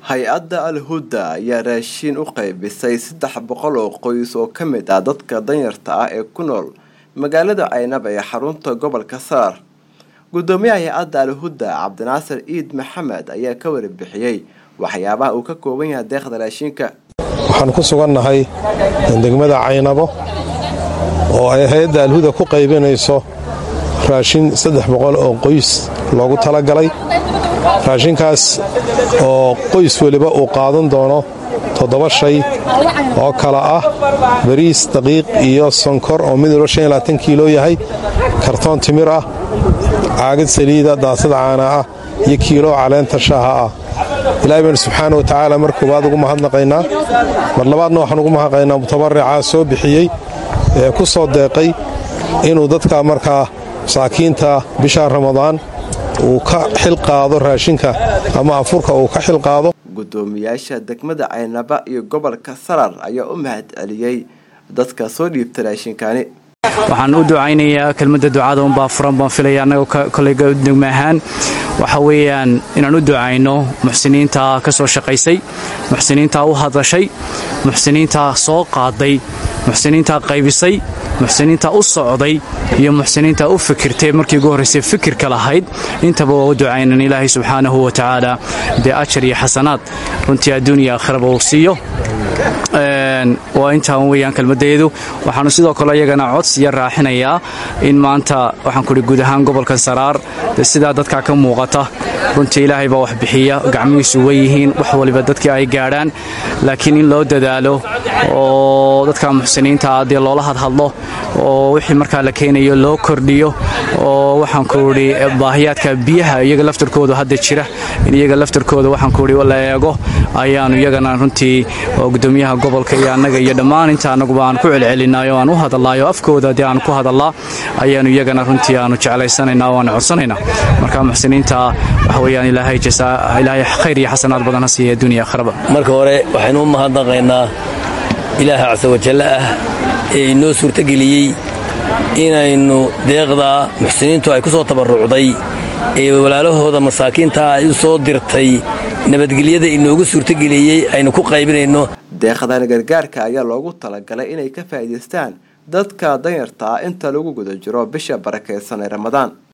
hay-adda al-huda ayaa raashiin u qaybisay saddex boqol oo qoys oo ka mid ah dadka danyarta ah ee ku nool magaalada caynaba ee xarunta gobolka saar gudoomiyaha hay-adda al-huda cabdinaasir ciid maxamed ayaa ka warbixiyey waxyaabaha uu ka kooban yahay deeqda raashinka waxaan ku sugannahay degmada caynabo oo ay hay-adda alhuda ku qaybinayso raashin saddex boqol oo qoys loogu talagalay raashinkaas oo qoys weliba uu qaadan doono toddoba shay oo kala ah bariis daqiiq iyo sonkor oo mid walba kiilo yahay kartoon timir ah caagad saliida daasad caana ah iyo kiilo caleenta shaaha ah ilaahay baynu subxaana wa tacaala mar koowaad ugu mahadnaqaynaa mar labaadna waxaan ugu mahadnaqaynaa mutabarica soo bixiyey ee ku soo deeqay inuu dadka markaa masaakiinta bisha ramadaan uu ka xilqaado raashinka ama afurka uu ka xilqaado gudoomiyaasha degmada caynaba iyo gobolka sarar ayaa u mahad celiyey dadka soo dhiibta raashinkani waxaan u ducaynayaa kelmadda ducada unbaa furan baan filaya annagoo koleyga degma ahaan waxa weeyaan inaan u ducayno muxsiniinta ka soo shaqaysay muxsiniinta u hadashay muxsiniinta soo qaaday muxsiniinta qaybisay muxsiniinta u socday iyo muxsiniinta u fikirtay markii ugu horraysay fikirka lahayd intaba waa u ducaynan ilaahay subxaanahu wa tacaala dee ajar iyo xasanaad runtii adduuniya aakhiraba uu siiyo waa intaan weyaan kelmadeedu waxaanu sidoo kale iyagana codsiya raaxinayaa in maanta waxaan kuhi guud ahaan gobolkan saraar sidaa dadkaa ka muuqata runtii ilaahay baa wax bixiya gacmihiisu weyihiin wax waliba dadkii ay gaadhaan laakiin in loo dadaalo oo dadka muxsiniinta dee loola hadhadlo oo wixii markaa la keenayo loo kordhiyo oo waxaan kuhi baahiyaadka biyaha iyaga laftarkooda hadda jira in iyaga laftarkooda waxaan kuhi la eego ayaanu iyagana runtii gudoomiyaha gobolka iyo annaga iyo dhammaan inta annaguba aan ku celcelinay oo aan u hadalaayo afkooda dee aan ku hadallaa ayaanu iyagana runtii aanu jeclaysanaynaa oo aan codsanaynaa marka muxsiniinta waxa weyaan ilaahay ilaahay khayr iyo xasanaad badan ha siiya adduuniya akhraba marka hore waxaynu u mahadnaqaynaa ilaaha casa wajalle ah ee inoo suurtageliyey inaynu deeqdaa muxsiniintu ay ku soo tabarrucday ee walaalahooda masaakiinta ay u soo dirtay nabadgelyada inoogu suurtageliyey aynu ku qaybinayno deeqdan gargaarka ayaa loogu talagalay inay ka faa'iidaystaan dadka danyarta ah inta lagu guda jiro bisha barakaysan ee ramadaan